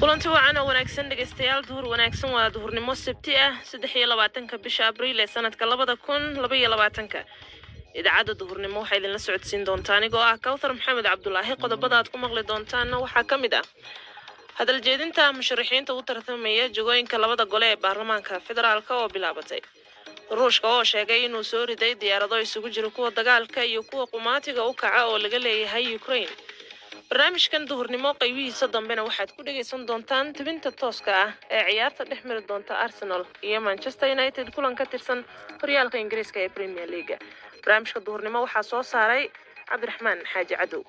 kulanti wacan oo wanaagsan dhegaystayaal duhur wanaagsan waa duhurnimo sabti ah saddex iyo labaatanka bisha abriil ee sanadka labada kun laba iyo labaatanka idaacadda duhurnimo waxaa idinla socodsiin doontaa anigoo ah kawthar maxamed cabdulaahi qodobada aad ku maqli doontaanna waxaa ka mid ah hadal jeedinta musharaxiinta u tartamaya jagooyinka labada gole ee baarlamaanka federaalk oo bilaabatay ruushka oo sheegay inuu soo riday diyaarado isugu jira kuwa dagaalka iyo kuwa qumaatiga u kaca oo laga leeyahay ukraine barnaamijkan duhurnimo qaybihiisa dambena waxaad ku dhegaysan doontaan tibinta tooska ah ee ciyaarta dhex mari doonta arsenal iyo manchester united kulan ka tirsan horyaalka ingiriiska ee premier leaga barnaamijka duhurnimo waxaa soo saaray cabdiraxmaan xaaji cadow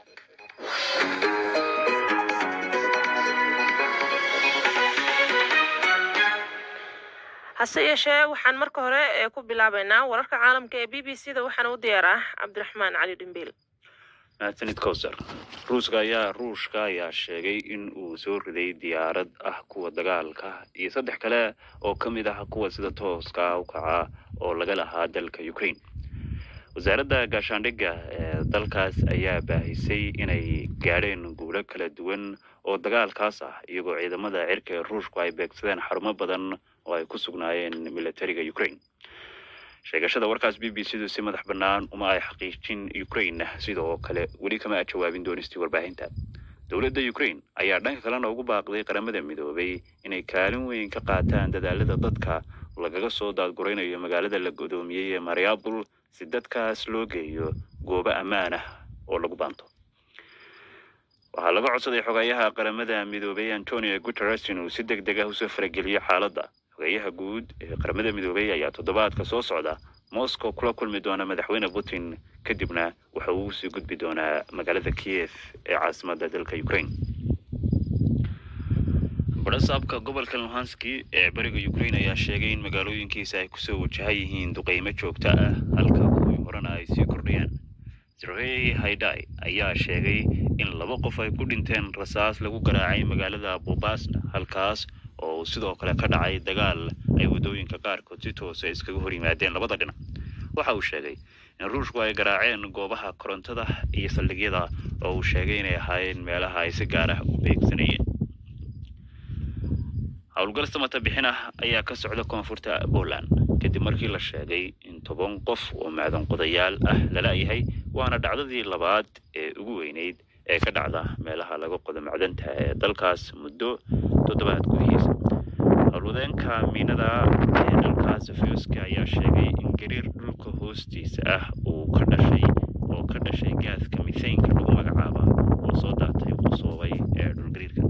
hase yeeshee waxaan marka hore ee ku bilaabaynaa wararka caalamka ee b b c da waxaana u diyaar ah cabdiraxmaan cali dhimbiil mahadsanid cowser ruuska ayaa ruushka ayaa sheegay in uu soo riday diyaarad ah kuwa dagaalka iyo saddex kale oo ka mid ah kuwa sida tooska u kaca oo laga lahaa dalka ukraine wasaaradda gaashaandhigga ee dalkaas ayaa baahisay inay gaadheen guulo kala duwan oo dagaalkaas ah iyagoo ciidamada cirka ee ruushku ay beegsadeen xarumo badan oo ay ku sugnaayeen militariga ukraine sheegashada warkaas b b c du si madax bannaan uma ay xaqiijin ukraine sidoo kale weli kama jawaabin doonistii warbaahinta dowladda ukraine ayaa dhanka kalena ugu baaqday qaramada midoobay inay kaalin weyn ka qaataan dadaalada dadka lagaga soo daadguraynayo magaalada la godoomiyey ee mariabul si dadkaas loo geeyo goobo ammaan ah oo lagu baanto waxaa laga codsaday xogayaha qaramada midoobay antonio guteres inuu si deg deg ah usoo farageliyo xaaladda xogeyaha guud ee qaramada midoobay ayaa toddobaadka soo socda moscow kula kulmi doona madaxweyne putin kadibna waxa uu usii gudbi doonaa magaalada kiev ee caasimadda dalka ukraine barasaabka gobolka luhanski ee bariga ukraine ayaa sheegay in magaalooyinkiisa ay kusoo wajahan yihiin duqeymo joogto ah halka kuwii horena ay sii kordhayaan zerhey haidai ayaa sheegay in laba qof ay ku dhinteen rasaas lagu garaacay magaalada bobasna halkaas oo uu sidoo kale ka dhacay dagaal ay waddooyinka qaarkood si toosa iskaga hor yimaadeen labada dhinac waxa uu sheegay in ruushku ay garaaceen goobaha korontada iyo saldhigyada oo uu sheegay inay ahaayeen meelaha ay si gaar ah u beegsanayeen howlgal samata bixin ah ayaa ka socda koonfurta poland kadib markii la sheegay in toban qof oo macdan qodayaal ah lala yahay waana dhacdadii labaad ee ugu weyneyd ee ka dhacda meelaha laga qodo macdanta ee dalkaas muddo toddobaad gudihiisa howlwadeenka miinada ee dalkaas fiyuska ayaa sheegay in gariir dhulka hoostiisa ah uu ka dhashay oo ka dhashay gaaska mithaynka lagu magacaaba oo soo daatay qusoobay ee dhulgariirka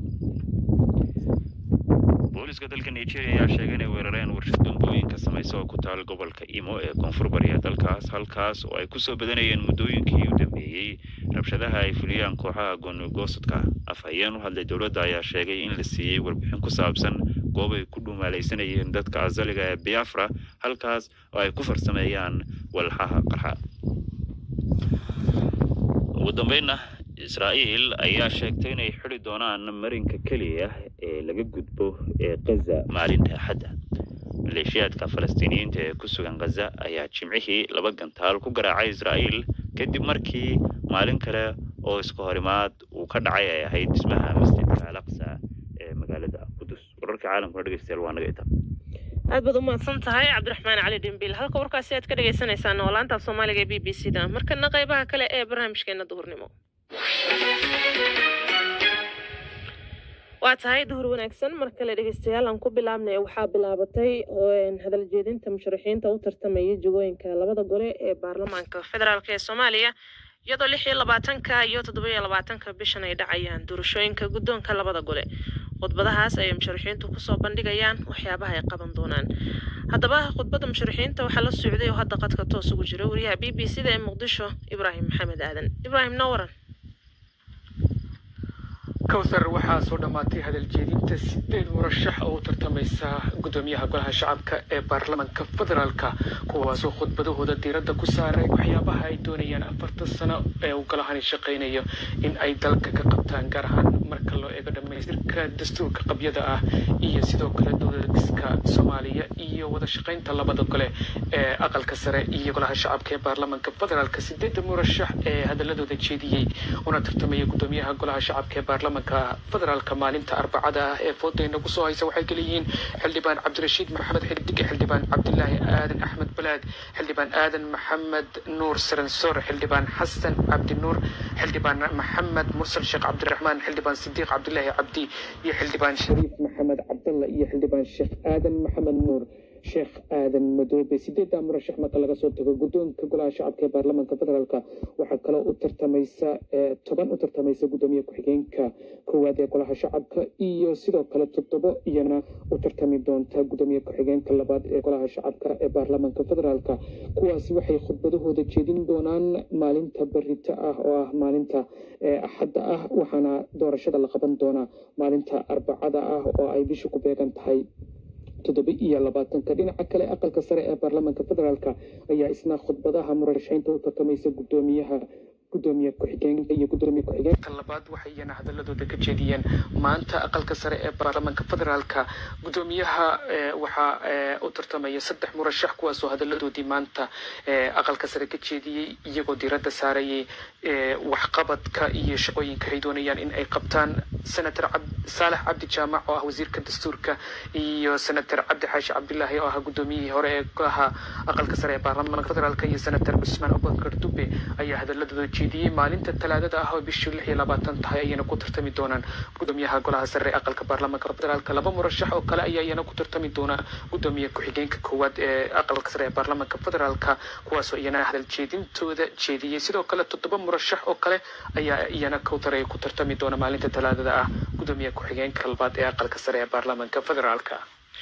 booliska dalka nigeria ayaa sheegay inay weerareen warshad bambooyinka samaysa oo ku taal gobolka imo ee koonfur bariya dalkaas halkaas oo ay kusoo badanayeen muddooyinkii u dambeeyey rabshadaha ay fuliyaan kooxaha goonigosadka afhayeen u hadlay dowladda ayaa sheegay in la siiyey warbixin ku saabsan goob ay ku dhumaalaysanayeen dadka asaliga ee biafra halkaas oo ay ku farsameeyaan walxaha qarxa ugu dambeynna israa'iil ayaa sheegtay inay xidi doonaan marinka keliya ee laga gudbo ee khaza maalinta axadda maleeshiyaadka falastiiniyiinta ee ku sugan khaza ayaa jimcihii laba gantaal ku garaacay israa'iil kadib markii maalin kale oo iska horimaad uu ka dhacay ay ahayd dhismaha masjidka alaqsa ee magaalada qudus wararka caalamkuna dhegeystayaal waa naga itaa aad baad u mahadsan tahay cabdiraxmaan cali dhimbiil halka warkaasi aad ka dhagaysanaysaan oo laanta af soomaaliga ee b b c da markana qaybaha kale ee barnaamijkeena duhurnimo waa tahay duhur wanaagsan mar kale dhegeystayaal aan ku bilaabnay waxaa bilaabatay hadal jeedinta musharaxiinta u tartamaya jagooyinka labada gole ee baarlamaanka federaalk ee soomaaliya iyadoo lix iyo labaatanka iyo toddoba iyo labaatanka bishan ay dhacayaan doorashooyinka guddoonka labada gole khudbadahaas ayay musharaxiintu kusoo bandhigayaan waxyaabaha ay qaban doonaan haddaba khudbadda musharaxiinta waxaa la socday oo hadda qadka toos ugu jira wariyaha b b c da ee muqdisho ibraahim maxamed aadan ibraahim noo waran kowthar waxaa soo dhammaatay hadaljeedinta sideed murashax oo u tartamaysa guddoomiyaha golaha shacabka ee baarlamaanka federaalka kuwaasoo khudbadahooda diiradda ku saaray waxyaabaha ay doonayaan afartan sano ee uu golahani shaqaynayo in ay dalka ka qabtaan gaar ahaan marka loo eego dhammaystirka dastuurka qabyada ah iyo sidoo kale dowladiska soomaaliya iyo wada shaqaynta labada gole ee aqalka sare iyo golaha shacabka ee baarlamaanka federaalka sideedda murashax ee hadaladooda jeediyey una tartamaya guddoomiyaha golaha shacabka ee baarlamaanka baarlamanka federaalka maalinta arbacada ah ee foodayna kusoo haysa waxay kaleeyihiin xildhibaan cabdirashiid maxamed xidige xildhibaan cabdilaahi aadan axmed balaad xildhibaan aadan maxamed nuur saransor xildhibaan xasan cabdi nuur xildhibaan maxamed mursal sheekh cabdiraxmaan xildhibaan sidiiq cabdilaahi cabdi iyo xildhibaan shariif maxamed cabdalla iyo xildhibaan sheekh aadan maxamed nuur sheekh aadan madoobe sideedda murashax marka laga soo tago guddoonka golaha shacabka ee baarlamaanka federaalka waxaa kaloo u tartamaysa toban u tartamaysa guddoomiye ku-xigeenka koowaad ee golaha shacabka iyo sidoo kale toddobo iyana u tartami doonta guddoomiye ku-xigeenka labaad ee golaha shacabka ee baarlamaanka federaalka kuwaasi waxay khudbadahooda jeedin doonaan maalinta berita ah oo ah maalinta axadda ah waxaana doorashada la qaban doonaa maalinta arbacada ah oo ay bisha ku beegan tahay toddoba iyo labaatanka dhinaca kale aqalka sare ee baarlamaanka federaalka ayaa isna khudbadaha murashaxiinta u tartamaysa guddoomiyaha gudoomiye ku-xigeenka iyo gudoomiye ku-xigeenka labaad waxay iyana hadaladooda ka jeediyeen maanta aqalka sare ee baarlamaanka federaalka gudoomiyaha waxaa u tartamaya saddex murashax kuwaasoo hadaladoodii maanta aqalka sare ka jeediyey iyagoo diiradda saarayay waxqabadka iyo shaqooyinka ay doonayaan in ay qabtaan senator saalax cabdi jaamac oo ah wasiirka dastuurka iyo senator cabdi xaashi cabdilaahi oo ah gudoomiyihii hore ee golaha aqalka sare ee baarlamaanka federaalka iyo senator cusmaan abubakar dube ayaa hadaladooda jeediyey maalinta talaadada ah oo bishii lix iyo labaatan tahay ayayna ku tartami doonaan gudoomiyaha golaha sare ee aqalka baarlamaanka federaalka laba murashax oo kale ayaa iyana ku tartami doona gudoomiye ku-xigeenka koowaad ee aqalka sare ee baarlamaanka federaalka kuwaasoo iyana hadal jeedintooda jeediyey sidoo kale toddoba murashax oo kale ayaa iyana kowtaray ku tartami doona maalinta talaadada ah gudoomiye ku-xigeenka labaad ee aqalka sare ee baarlamaanka federaalka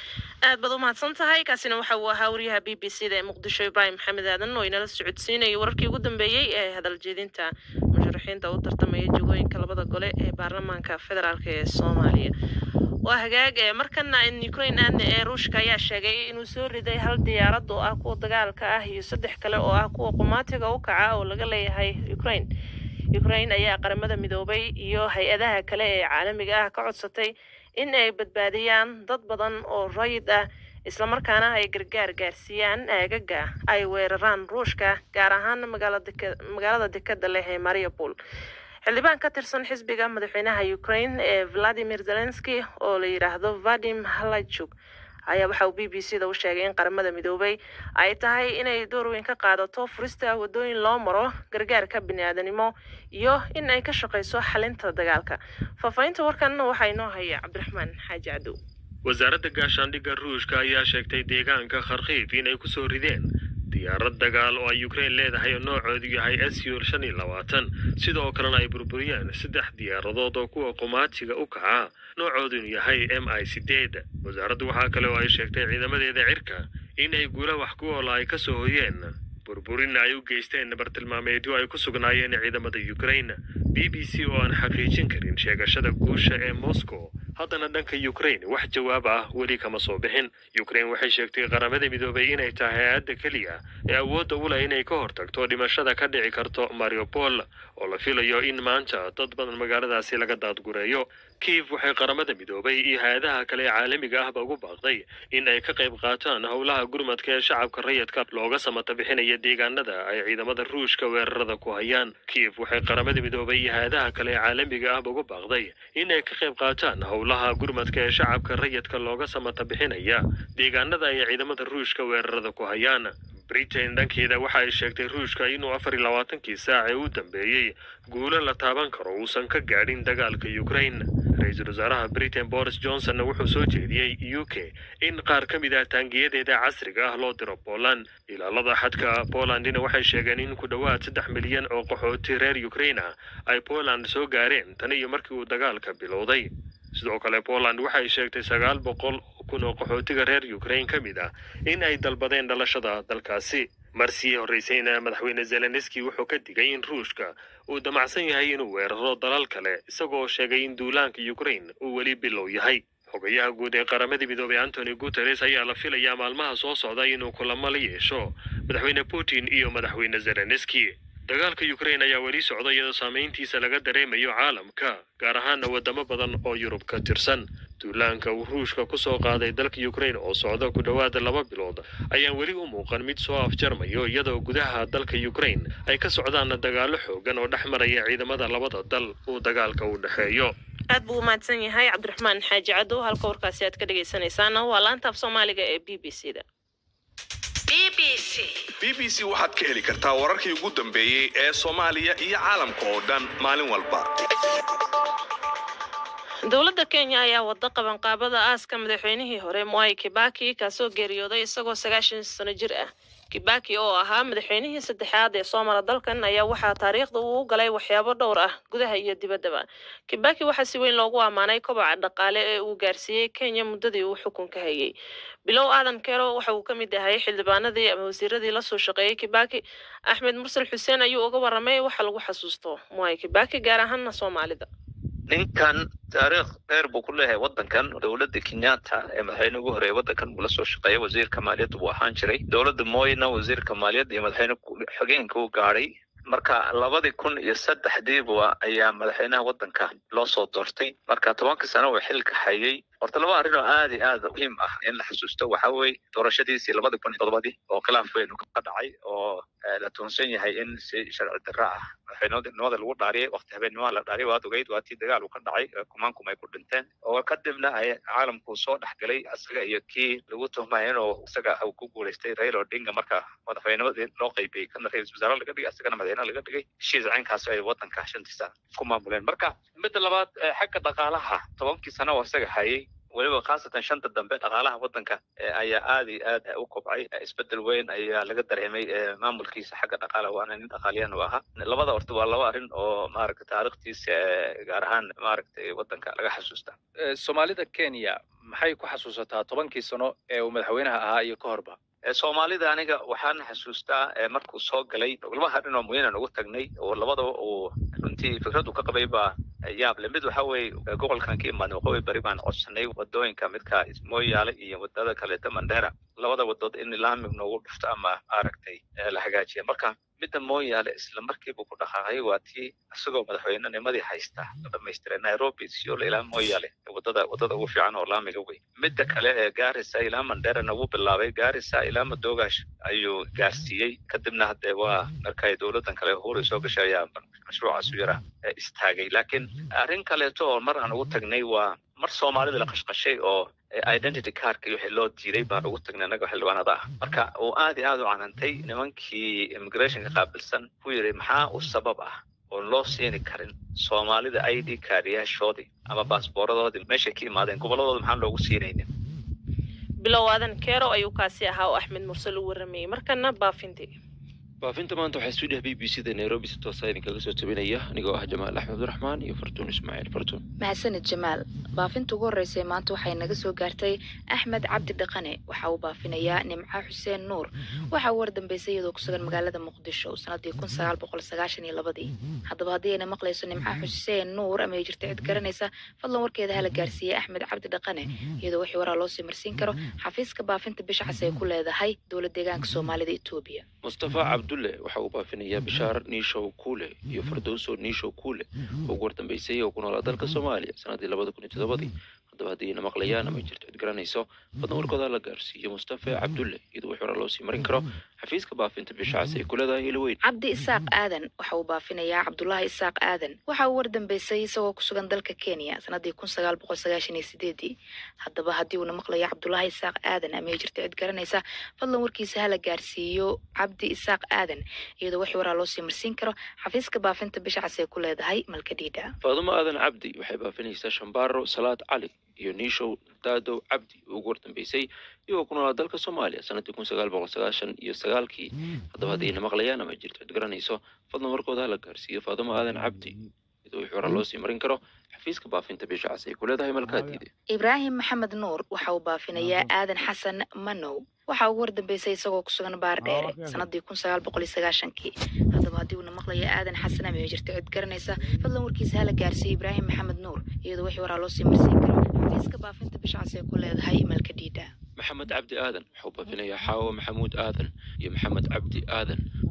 aad baad u mahadsan tahay kaasina waxa uu ahaa wariyaha b b c da ee muqdisho ibraahim maxamed aadan oo inala socodsiinayay wararkii ugu dambeeyey ee hadal jeedinta musharaxiinta u tartamaya jegooyinka labada gole ee baarlamaanka federaalk ee soomaaliya waa hagaag ee markana ukraine aadna ee ruushka ayaa sheegay inuu soo riday hal diyaarad oo ah kuwa dagaalka ah iyo saddex kale oo ah kuwa qumaatiga u kaca oo laga leeyahay ukraine ukraine ayaa qaramada midoobay iyo hay-adaha kale ee caalamiga ah ka codsatay in ay badbaadiyaan dad badan oo rayid ah islamarkaana ay gargaar gaarsiiyaan aagaga ay weeraraan ruushka gaar ahaan magaalada dekada leh ee mariupol xildhibaan ka tirsan xisbiga madaxweynaha ukraine ee valadimir zelenski oo la yidhaahdo vadim halachuk ayaa waxa uu b b c da u sheegay in qaramada midoobay ay tahay inay door weyn ka qaadato furista wadooyin loo maro gargaarka biniaadanimo iyo in ay ka shaqayso xalinta dagaalka faahfaahinta warkan waxaa inoo haya cabdiraxmaan xaaji cadow wasaaradda gaashaandhigga ruushka ayaa sheegtay deegaanka kharkiif inay ku soo rideen diyaarad dagaal oo ay ukraine leedahay oo noocoodu yahay sur shan iyo labaatan sidoo kalena ay burburiyeen saddex diyaaradood oo kuwa qumaatiga u kaca noocoodunu yahay m i sideed wasaaraddu waxaa kale oo ay sheegtay ciidamadeeda cirka in ay guula wax ku oola ay ka soo hoyeen burburinna ay u geysteen bartilmaameedyo ay ku sugnaayeen ciidamada ukraine b b c oo aan xaqiijin karin sheegashada guusha ee moscow haddana dhanka ukraine wax jawaab ah weli kama soo bixin ukraine waxay sheegtay qaramada midoobay inay tahay hay-adda keliya ee awoodda u leh inay ka hortagto dhimashada ka dhici karto mariupol oo la filayo in maanta dad badan magaaladaasi laga daadgureeyo kiif waxay qaramada midoobay iyo hay-adaha kale ee caalamiga ahba ugu baaqday in ay ka qayb qaataan howlaha gurmadka ee shacabka rayidka looga samata bixinaya deegaanada ay ciidamada ruushka weerarada ku hayaan kiif waxay qaramada midoobay iyo hay-adaha kale ee caalamiga ahba ugu baaqday in ay ka qayb qaataan howlaha gurmadka ee shacabka rayidka looga samata bixinaya deegaanada ay ciidamada ruushka weerarada ku hayaan britain dhankeeda waxa ay sheegtay ruushka inuu afar iyo labaatankii saac ee u dambeeyey guulo la taaban karo uusan ka gaadhin dagaalka ukraine ra-iisul wasaaraha britain boris johnsonna wuxuu soo jeediyey u k in qaar ka mid ah taangiyadeeda casriga ah loo diro poland ilaalada xadka polandina waxay sheegeen in ku dhowaad saddex milyan oo qaxooti reer ukraine ah ay poland soo gaareen tan iyo markii uu dagaalka bilowday sidoo kale poland waxay sheegtay sagaal boqol kun oo qaxootiga reer ukraine ka mid ah in ay dalbadeen dhalashada dalkaasi marsii horreysayna madaxweyne zelenski wuxuu ka digay in ruushka uu damacsan yahay inuu weeraro dalal kale isagoo sheegay in duulaanka ukraine uu weli bilow yahay xogayaha guud ee qaramada midoobay antony guteres ayaa la filayaa maalmaha soo socda inuu kulamo la yeesho madaxweyne putin iyo madaxweyne zelenski dagaalka ukraine ayaa weli socda iyadoo saameyntiisa laga dareemayo caalamka gaar ahaana wadamo badan oo yurub ka tirsan duulaanka uu ruushka ku soo qaaday dalka ukraine oo socda ku dhowaada laba bilood ayaan weli u muuqan mid soo afjarmayo iyadoo gudaha dalka ukraine ay ka socdaan dagaallo xoogan oo dhex maraya ciidamada labada dal uu dagaalka u dhexeeyo aad buu u mahadsan yahay cabdiraxmaan xaaji cadow halka warkaasi aad ka dhegaysanaysaana waa laanta af soomaaliga ee b b c da b b c waxaad ka heli kartaa wararkii ugu dambeeyey ee soomaaliya iyo caalamka oo dhan maalin walba dowladda kenya ayaa wada qabanqaabada aaska madaxweynihii hore mwai kibaki kaasoo geeriyooday isagoo sagaashan sano jir ah kibaki oo ahaa madaxweynihii saddexaad ee soo mara dalkan ayaa waxaa taariikhda uu u galay waxyaabo dhowr ah gudaha iyo dibaddaba kibaki waxaa si weyn loogu ammaanay kobaca dhaqaale ee uu gaarsiiyey kenya muddadii uu xukunka hayay bilow aadan kero waxa uu ka mid ahay xildhibaanadii ama wasiiradii lasoo shaqeeyey kibaki axmed mursal xuseen ayuu uga warramay waxa lagu xasuusto mwai kibaki gaar ahaana soomaalida ninkan taariikh dheer buu ku leeyahay waddankan dowladda kenyatta ee madaxweyne ugu horeeyay waddankan buu la soo shaqeeyay wasiirka maaliyadda buu ahaan jiray dowladda moyna wasiirka maaliyadda iyo madaxweyne xogeenka u gaadhay marka labadii kun iyo saddexdiiba ayaa madaxweynaha waddanka loo soo doortay marka tobankii sano uu xilka hayay horta laba arrin oo aad iyo aad muhiim ah in la xusuusto waxa weeye doorashadiisii labadii kun iyo todobadii oo khilaaf weyn ka dhacay oo la tuunsan yahay in si sharci darra ah madaxweynenimada lagu dhaariyay waqti habeennimada la dhaariyay waad ogeyd waa tii dagaal uu ka dhacay kumaankum ay ku dhinteen oo kadibna ay caalamku soo dhex galay isaga iyo kii lagu tuhmaya inuu isaga uu ku guulaystay raila odinga marka madaxweynimadii loo qaybiyey kana ra-iisul wasaare laga dhigay isagana madaxweyne laga dhigay heshiis caynkaas ay waddanka shantiisa ku maamuleen marka midda labaad xagga dhaqaalaha tobankii sano oo isaga hayay weliba khaasatan shanta dambe dhaqaalaha waddanka ayaa aad iyo aad u kobcay isbedel weyn ayaa laga dareemay maamulkiisa xagga dhaqaalaha waana nin dhaqaaliyan u ahaa labada horta waa laba arrin oo maaragta taariikhtiisa gaar ahaan maaragtay waddanka laga xasuusta soomaalida kenya maxay ku xasuusataa tobankii sano ee uu madaxweynaha ahaa iyo ka horba soomaalida aniga waxaan xasuustaa markuu soo galay laba arrin oo muhiinan ugu tagnay oo labadaba uu runtii fikradu ka qabay baa yaab le mid waxa weeye gobolkan ka imaadnay waqooyi bari baan codsanay wadooyinka midka mooyaale iyo wadada kaleeta mandera labada wadood in laamig noogu dhufto ama maaragtay la hagaajiya marka midda mooyaale isla markiibu ku dhaqaaqay waa tii isagoo madaxweynenimadii haysta la dhamaystiray nairobi siolo ilaa mooyaale wadada wadada ugu fiican oo laamiga wey midda kale ee gaarisa ilaa manderana wuu bilaabay gaarisa ilaa madoogash ayuu gaarsiiyey kadibna haddee waa markay dowladan kale huri soo gashay ayaa mashruucaas u yara istaagay laakiin arrin kaleeto oo mar aan ugu tagnay waa mar soomaalida la qashqashay oo identity cardka iyo wixii loo diiday baan ugu tagnay annaga xildhibaanada ah marka uu aad iyo aad u canantay nimankii immigrationka qaabilsan ku yidhi maxaa u sabab ah oon loo siini karin soomaalida i d kaariyaashoodii ama baasbooradoodii meeshay ka imaadeen gobolladooda maxaan loogu siinaynin bilow aadan keero ayuu kaasi ahaa oo axmed mursal u warramayey markana baafintii baafinta maanta waxaa stuudiyaha b b c da nairobi si toosa idinkaga soo tabinaya anigoo ah jamaal axmed abdiraxmaan iyo fartuun ismaaciil fartuun mahadsanid jamaal baafinta ugu horreysay maanta waxay naga soo gaartay axmed cabdi dhaqane waxa uu baafinayaa nimco xuseen nuur waxa uu wardambeysay iyadoo ku sugan magaalada muqdisho sanadii kun sagaal boqol sagaashan iyo labadii haddaba haddii ayna maqlayso nimco xuseen nuur ama ay jirta cid garanaysa fadlan warkeeda hala gaarsiiyey axmed cabdi dhaqane iyadoo wixii waraa loo sii marsiin karo xafiiska baafinta bishcas ay ku leedahay dowlad deegaanka soomaalida etoobiya mustafa cabdulle waxa uu baafinayaa bishaar niishow kuule iyo fardowso niishow kuule oo ugu wardambeysay oo ku noolaa dalka soomaaliya sanadii labada kun iyo toddobadii haddaba haddii ayna maqlayaan ama jirto cid garanayso fadlan warkooda la gaarsiiyo mustafa cabdulle iyadoo wixii waraa loo sii marin karo xafiiska baafinta bishcas ay ku leedahay ilaweyn cabdi isaaq aadan waxa uu baafinayaa cabdulaahi isaaq aadan waxa uu wardambeysay isagoo ku sugan dalka kenya sanadii kun sagaal boqol sagaashan iyo sideedii haddaba haddii uuna maqlayo cabdulaahi isaaq aadan ama ay jirta cid garanaysa fadlan warkiisa hala gaarsiiyo cabdi isaaq aadan iyadoo wixii waraa loo sii marsiin karo xafiiska baafinta bishcas ay ku leedahay malkadhiidha faadumo aadan cabdi waxay baafinaysaa shambaaro salaad cali iyo niishow daadow cabdi oo ugu wardambeysay iyagoo ku noolaa dalka soomaaliya sanadii kun sagaal boqol sagaashan iyo sagaalkii haddaba haddii ayna maqlayaan ama jirto cid garanayso fadlan warkooda hala gaarsiiyo faadumo aadan cabdi iyadoo wixii waraa loo sii marin karo xafiiska baafinta bishcas ay ku leedahay malkaadiide ibraahim maxamed nuur waxa uu baafinayaa aadan xasan manow waxa ugu wardambeysay isagoo ku sugan baar dheere sanadii kun sagaal boqol iyo sagaashankii haddaba haddii uuna maqlayo aadan xasan ama ay jirto cid garanaysa fadlan warkiisa hala gaarsiiyo ibraahim maxamed nuur iyadoo wixii waraa loo sii marsiin karo xafiiska baafinta bishcas ay ku leedahay malkadhiidha maxamed cabdi aadan waxauu baafinayaa xaawo maxamuud aadan iyo maxamed cabdi aadan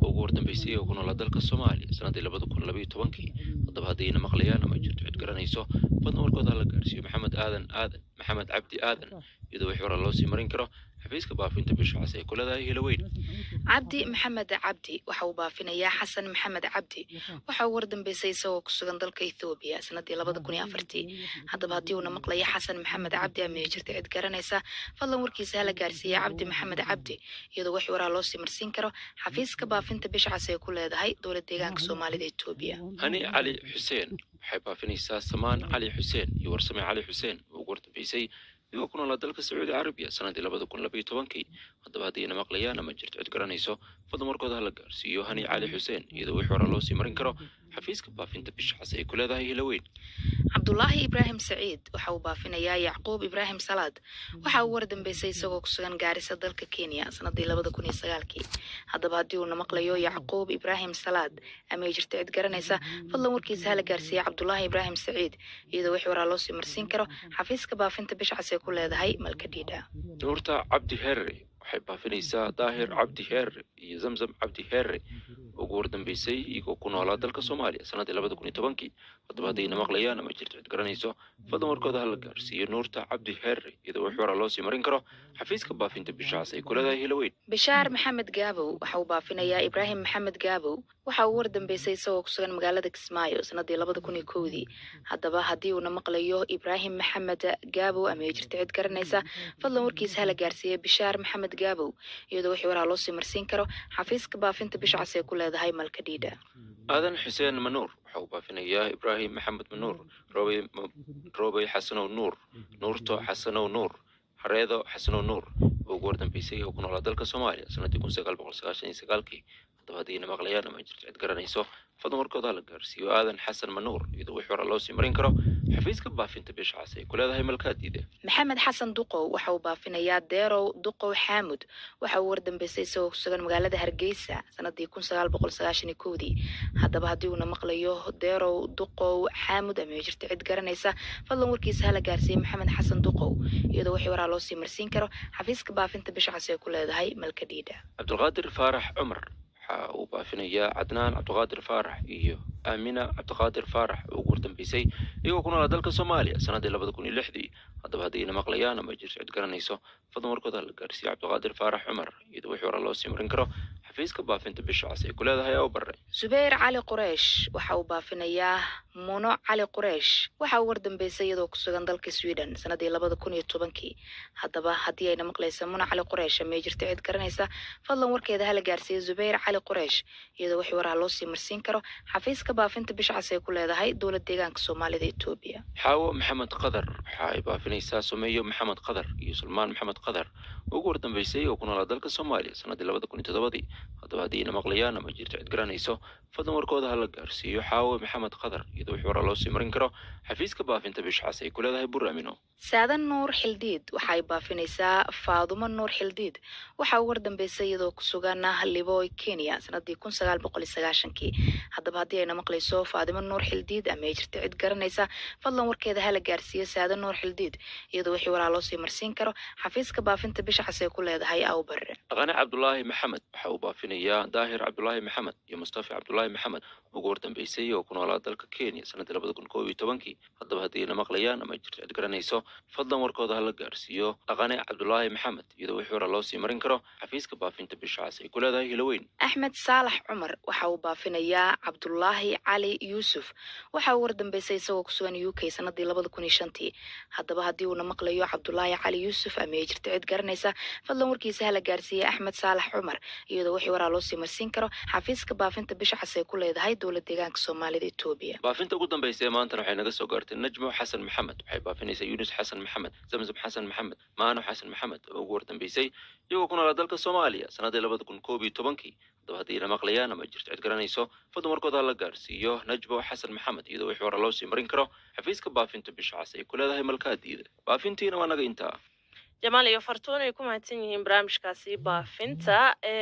oo ugu wardambeysay oo ku noolaa dalka soomaaliya sanadii labada kun labaiyo tobankii haddaba haddayna maqlayaan ama jirto cid garanayso fadlan warkooda hala gaarsiiyo maxamed aadan aadan maxamed cabdi aadan iyadoo wixii hore loo sii marin karo xafiiska baafinta bisha cas ay ku leedahay hiloweyn cabdi maxamed cabdi waxa uu baafinayaa xasan maxamed cabdi waxa uu wardambeysay isagoo ku sugan dalka ethoobiya sanadii labada kun iyo afartii haddaba haddii uuna maqlaya xasan maxamed cabdi ama ay jirta cid garanaysa fadlan warkiisa hala gaarsiiya cabdi maxamed cabdi iyadoo wixii waraa loo sii marsiin karo xafiiska baafinta bisha cas ay ku leedahay dowlad deegaanka soomaalida etoobiya hani cali xuseen waxay baafinaysaa samaan cali xuseen iyo warsame cali xuseen oo ugu wardambeysay iyagoo ku noolaa dalka sacuudi carabiya sanadii labada kun labaiyo tobankii haddaba haddayna maqlayaan ama jirto cid garanayso fadlan warkooda hala gaarsiiyo hani cali xuseen iyadoo wixii hore loo sii marin karo xafiiska baafinta bisha cas ay ku leedahay hiloweyn cabdulaahi ibraahim saciid waxa uu baafinayaa yacquub ibraahim salaad waxa uu wardambeysay isagoo ku sugan gaarisa dalka kenya sanadii labada kun iyo sagaalkii haddaba haddii uuna maqlayo yacquub ibraahim salaad ama ay jirta cid garanaysa fadlan warkiisa hala gaarsiiya cabdulaahi ibraahim saciid iyadoo wixii waraa loo sii marsiin karo xafiiska baafinta bisha cas ay ku leedahay malkadhiidha nuurta cabdi herre waxay baafinaysaa daahir cabdi herre iyo zamzam cabdi herre ugu wardambeysay iyagoo ku noolaa dalka soomaaliya sanadii labada kun iyo tobankii haddaba haddayna maqlayaan ama jirto cid garanayso fadlan warkooda hala gaarsiiyo nuurta cabdi herre iyadoo wixii hore loo sii marin karo xafiiska baafinta bisha cas ay ku leedahay hiloweyn bishaar maxamed gaabow waxa uu baafinayaa ibraahim maxamed gaabow waxa uu wardambeysay isagoo ku sugan magaalada kismaayo sanadii labada kun iyo kowdii haddaba haddii uuna maqlayo ibraahim maxamed gaabow ama ay jirta cid garanaysa fadlan warkiisa hala gaarsiiya bishaar maxamed gaabow iyadoo wixii waraa loo sii marsiin karo xafiiska baafinta bisha cas ay ku leedahay malkadhiidha aadan xuseen manuur waxa uu baafinayaa ibraahim maxamed manuur roobey roobey xasanow nuur nuurto xasanow nuur hareedo xasanow nuur oo ugu wardambeysay oo ku noolaa dalka soomaaliya sanadii kun sagaal boqol sagaashan iyo sagaalkii haddaba haddayna maqlayaan ama jirto cid garanayso fadlan warkooda hala gaarsiiyo aadan xasan manuur iyadoo wixii hore loo sii marin karo xafiiska baafinta bisha cas ay ku leedahay malkaadiida maxamed xasan duqow waxa uu baafinayaa deerow duqow xaamud waxa uu wardambeysay isagoo ku sugan magaalada hargeysa sanadii kun sagaal boqol sagaashan iyo kowdii haddaba haddii uuna maqlayo deerow duqow xaamud ama ay jirta cid garanaysa fadlan warkiisa hala gaarsiiya maxamed xasan duqow iyadoo wixii waraa loo sii marsiin karo xafiiska baafinta bisha cas ay ku leedahay malkadhiidha cabdulqaadir faarax cumar waxa uu baafinayaa cadnaan cabdiqaadir faarax iyo aamina cabdiqaadir faarax oo ugu wardambeysay iyagoo ku noolaa dalka soomaaliya sanadii labada kun iyo lixdii haddaba haddayna maqlayaan ama jirto cid garanayso fadlan warkooda la gaarsiiyo cabdiqaadir faarax cumar iyadoo wixii hore loo sii marin karo xafiiska baafinta bisha cas ay ku leedahay oo bare zubayr cali qureish waxa uu baafinayaa muno cali qureish waxa uu wardambeysay iyadoo ku sugan dalka sweden sanadii labada kun iyo tobankii haddaba haddii ayna maqlaysa muno cali qureish ama ay jirta cid garanaysa fadlan warkeeda hala gaarsiiya zubayr cali qureish iyadoo wixii waraha loo sii marsiin karo xafiiska baafinta bisha cas ay ku leedahay dowlad deegaanka soomaalida etoobiya xaawo maxamed qadar waxa ay baafinaysaa someeyo maxamed qadar iyo sulmaan maxamed qadar oo ugu wardambeysay oo ku noolaa dalka soomaaliya sanadii labada kun iyo toddobadii haddaba haddayna maqlayaan ama jirto cid garanayso fadlan warkooda hala gaarsiiyo xaawo maxamed qadar iyadoo wixii hore loo sii marin karo xafiiska baafinta bisha cas ay ku leedahay buraamino saadan nuur xildiid waxa ay baafinaysaa faadumo nuur xildiid waxa uu wardambeysay iyadoo ku sugan liboy kenya sanadii kun sagaal boqol iyo sagaashankii haddaba haddii ayna maqlayso faadimo nuur xildiid ama ay jirta cid garanaysa fadlan warkeeda hala gaarsiiyo saadan nuur xildiid iyadoo wixii waraa loo sii marsiin karo xafiiska baafinta bisha cas ay ku leedahay awbare dhaqane cabdulaahi maxamed waxa uu baafinayaa daahir cabdulaahi maxamed iyo mustafa cabdulaahi maxamed ugu wardambeysay oo ku noolaa dalka kenya sanadii labada kun koob iyo tobankii haddaba haddayna maqlayaan ama jirto cid garanayso fadlan warkooda hala gaarsiiyo dhaqane cabdulaahi maxamed iyadoo wixii hore loo sii marin karo xafiiska baafinta bisha cas ay ku leedahay hiloweyn axmed saalax cumar waxa uu baafinayaa cabdulaahi cali yuusuf waxa uu wardambeysay isagoo ku sugan u k sanadii labada kun iyo shantii haddaba haddii uuna maqlayo cabdulaahi cali yuusuf ama ay jirta cid garanaysa fadlan warkiisa hala gaarsiiya axmed saalax cumar iyadoo wixii waraa loo sii marsiin karo xafiiska baafinta bisha cas ay ku leedahay dowlad deegaanka soomaalida etoobiya baafinta ugu dambaysa ee maantana waxay naga soo gaartay najmo xasan maxamed waxay baafinaysaa yunus xasan maxamed zamzam xasan maxamed maano xasan maxamed oo ugu wardambeysay iyagoo ku noolaa dalka soomaaliya sanadii labada kun koob iyo tobankii haddaba haddayna maqlayaan ama jirto cid garanayso fadlan warkooda la gaarsiiyo najbo xasan maxamed iyadoo wixii hore loo sii marin karo xafiiska baafinta bisha cas ay ku leedahay malkaadiida baafintiina waa naga intaa jamaal iyo fartuun ay ku mahadsan yihiin barnaamijkaasi baafinta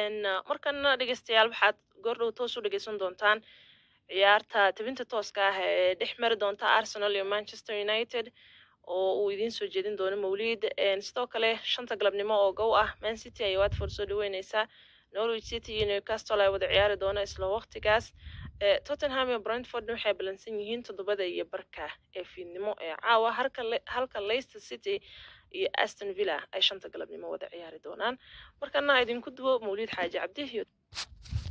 markana dhegeystayaal waxaad goordhow toos u dhegeysan doontaan ciyaarta tabinta tooska ah ee dhex mari doonta arsenal iyo manchester united oo uu idiin soo jeedin doono mawliid sidoo kale shanta galabnimo oo gow ah man city ayay watford soo dhaweyneysaa norwich city iyo newcastle ay wada ciyaari doonaan isla waqtigaas ee tottenham iyo brentford waxay ballansan yihiin toddobada iyo barka ee fiidnimo ee caawa halka Le- halka leicester city iyo aston villa ay shanta galabnimo wada ciyaari doonaan markana idinku duwo mawlid xaaji cabdi iyo